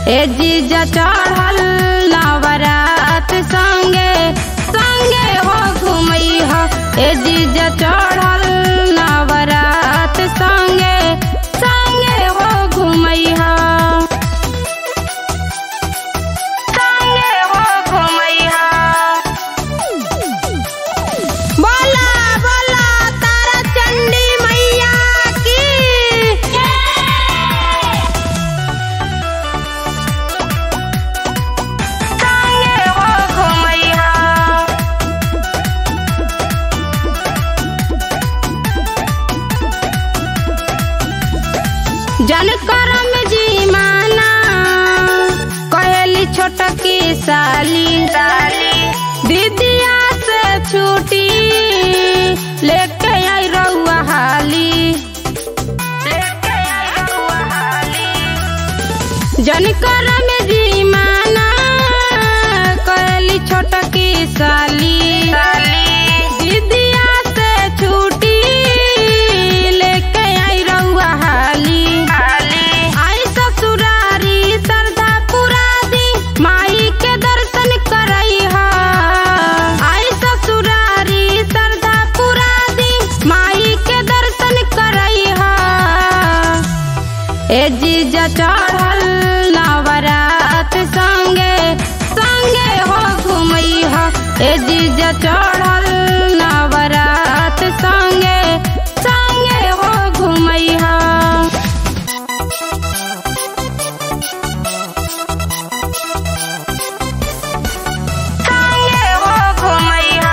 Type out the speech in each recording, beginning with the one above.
ए जीजा चढ़ल नवरात संगे संगे हो घुमैह ए जीजा चढ़ल नवरात संगे संगे हो घुमैह संगे हो घुमैह बोला बोला तारा चंडी मैया की संगे हो घुमैया जन करम जी माना कहेली छोटकी साली साली दीदिया से छूटी लेके आई रउआ हाली लेके आई रउआ हाली जन करम जी माना कहेली छोटकी साली साली दीदिया से छूटी लेके आई रउआ हाली हाली आई ससुरारी सरदा पुरा दी माई के दर्शन करई हा आई ससुरारी सरदा पुरा दी माई के दर्शन करई हा ए जीजा चढ़ल नवरात संगे संगे हो घुमैह ए जीजा चढ़ल नवरात संगे संगे हो घुमैह संगे हो घुमैह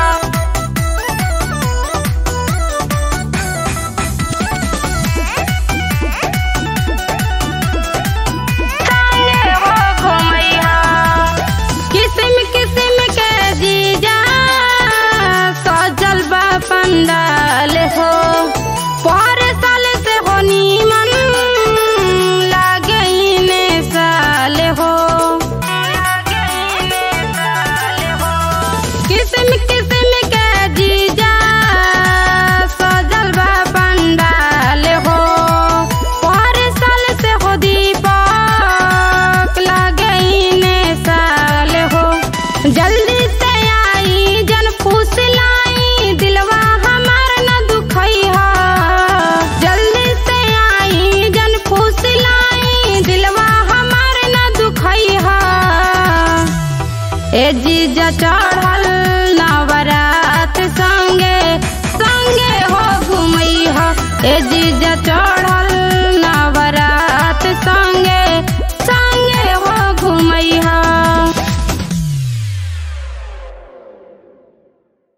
संगे हो घुमैया किस्म किस्म के जीजा सजल बा पंडाल हो पर साल से हो नीमन लागे ने साल हो किस्म किस्म के जीजा सजल बा पंडाल हो पर साल से हो दीपक लागे ने साल हो जल्दी से आई जन फूस लाई दिलवा हमार न दुखई हा जल्दी से आई जन फूस लाई दिलवा हमार न दुखई हा ए जीजा चढ़ल नवरात संगे संगे हो घुमैह ए जीजा चढ़ल